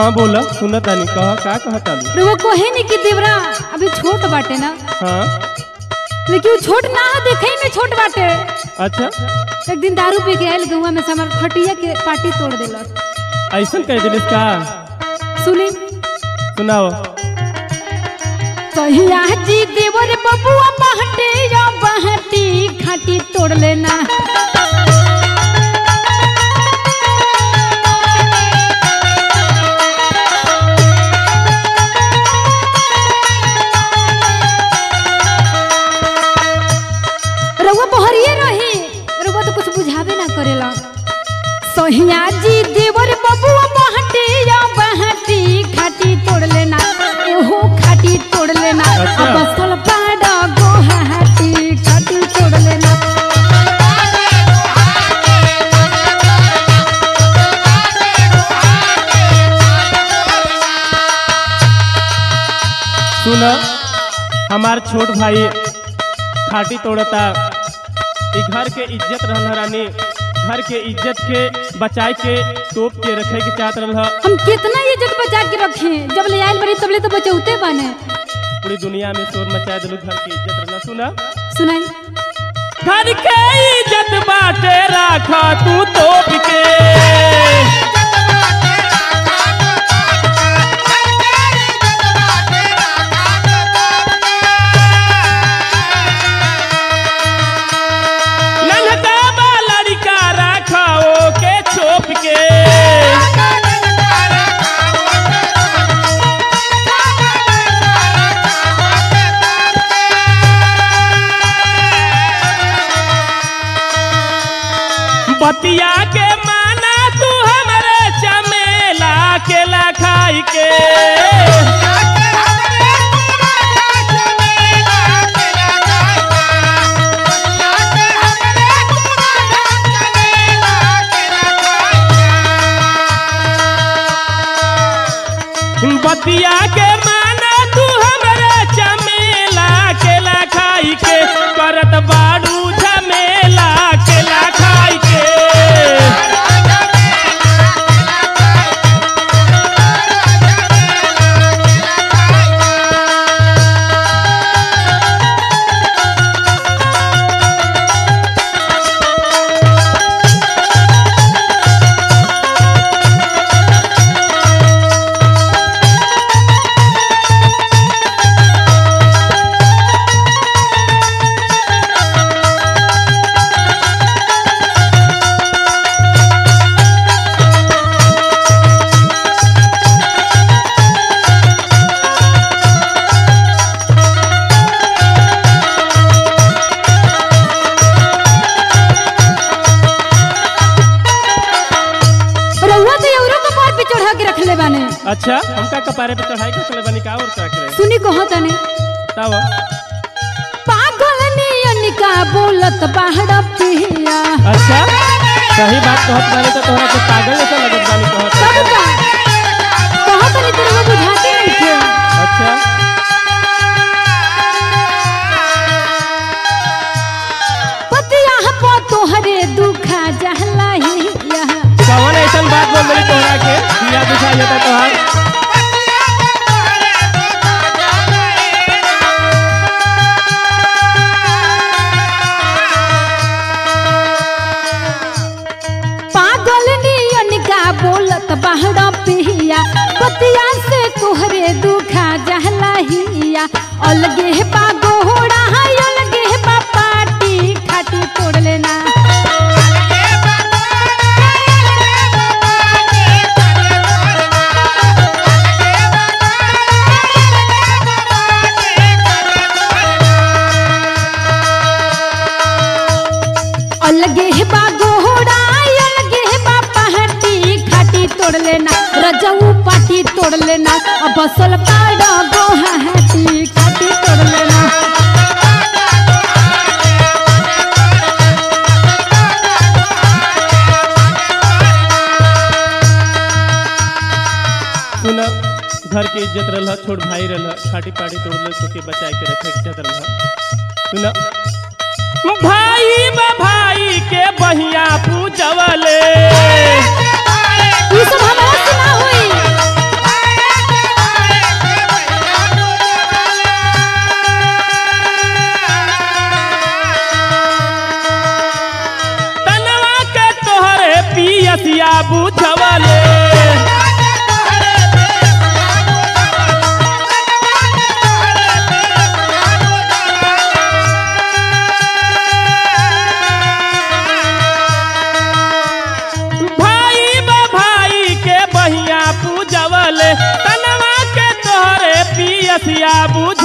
हाँ बोला सुना तानी कह का कह तानी रउआ कहे नहीं कि देवरा अभी छोट बाटे ना हाँ लेकिन वो छोट ना है देखे में छोट बाटे अच्छा एक दिन दारू पी के आयल गौवा में से हमार खटिया के पार्टी तोड़ दिलस ऐसा कह दिलिस का सुनी सुनाओ कहिया जी देवर बबुआ बहटे या बहटी खाटी तोड़ लेना रउआ बहरिए रही रउआ तो कुछ बुझावे ना करेला सोहिया जी देवर बबुआ बहटी या बहटी खाटी तोड़ लेना एहो खाटी तोड़ लेना अच्छा। अब असल पाड़ा गोहाटी खाटी तोड़ लेना सुना हमार छोट भाई खाटी तोड़ता ई घर के इज्जत रहल ह रानी घर के इज्जत के बचाए के तोप के रखे के चाहत रहल ह। हम कितना इज्जत बचा के रखे जब ले आयल बड़ी तब ले तो बचौते बने पूरी दुनिया में शोर मचा दिलू घर की इज्जत रहल सुना सुनाई घर के इज्जत बाटे राखा तू तोप के नन्हका बा लड़का राखा के छोप के बतिया के माना तू हमरे चमेला केला खाई के बतिया के माना तू हमरे चमेला केला खाई के करत बाड़ू झमेला केला खाई के रउआ तो औरों को पार पे चढ़ा के रखले बाने अच्छा हमका कपारे पे चढ़ाई के चले बनी का और क्या करे सुनी कहो तने तब पागल नियन का बोलत बाहर पिया अच्छा सही बात कहत बानी तो तोहरा के पागल जैसा लगत बानी कहत सब का कहो तने तो रउआ बुझाते नहीं थे अच्छा पतिया पो तोहरे दुखा जहला ही यह कौन ऐसा बात बोल रही तोहरा के दिया दिखाई जाता तोहार पागल नियन का बोलत बाहर पिया पतिया से तोहरे दुखा जहला हिया अलगे बा गोहरा है अलगे बा पाटी खाटी तोड़ लेना अलगे बा गोहरा अलगे बा पहाटी खाटी तोड़ लेना रजऊ पाटी तोड़ लेना अब बसल पाड़ा गोहाटी खाटी तोड़ लेना सुना घर के इज्जत रहल छोट भाई रहल खाटी पाटी तोड़ ले सो के बचाए के रखे के इज्जत रहल सुना भाई बा भाई के बहिया पूजवले ये सब हमारा से ना होई बतिया बुझ